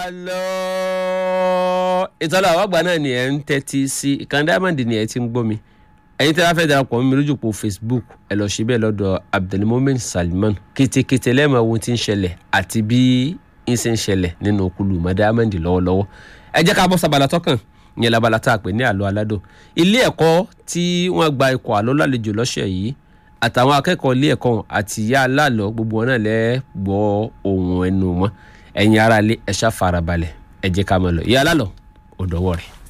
alo ìtọ́lá àwọn àgbà náà ni ẹ̀ ń tẹ́tí sí ìkànnì diamond ni ẹ̀ ti ń gbọ́ mi ẹ̀yin tí wọ́n fẹ́ darapọ̀ mọ́ mi lójú po facebook ẹ lọ síbẹ̀ lọ́dọ̀ abdulmumin salman kétékété lẹ́ẹ̀mọ ohun tí ń ṣẹlẹ̀ àti bí ń ṣe ń ṣẹlẹ̀ nínú okulu mọ́ diamond lọ́wọ́lọ́wọ́ ẹ jẹ́ ká bọ́ sábàlá tọ́kàn ìyẹn labala tá a pè ní àlọ́ aládò ilé ẹ̀kọ́ tí wọ́n gba ikọ̀ àlọ́ lálejò lọ́sẹ̀ yìí àtàwọn akẹ́kọ̀ọ́ ilé ẹ̀kọ́ ọ̀hún àti ìyá aláàlọ́ gbogbo wọn náà lẹ́ gbọ́ ohun ẹnu wọn ẹ̀yin aráalé ẹ ṣá farabalẹ̀ ẹ jẹ́ ká máa lọ ìyá aláàlọ́ ò dọ́wọ́ rẹ̀.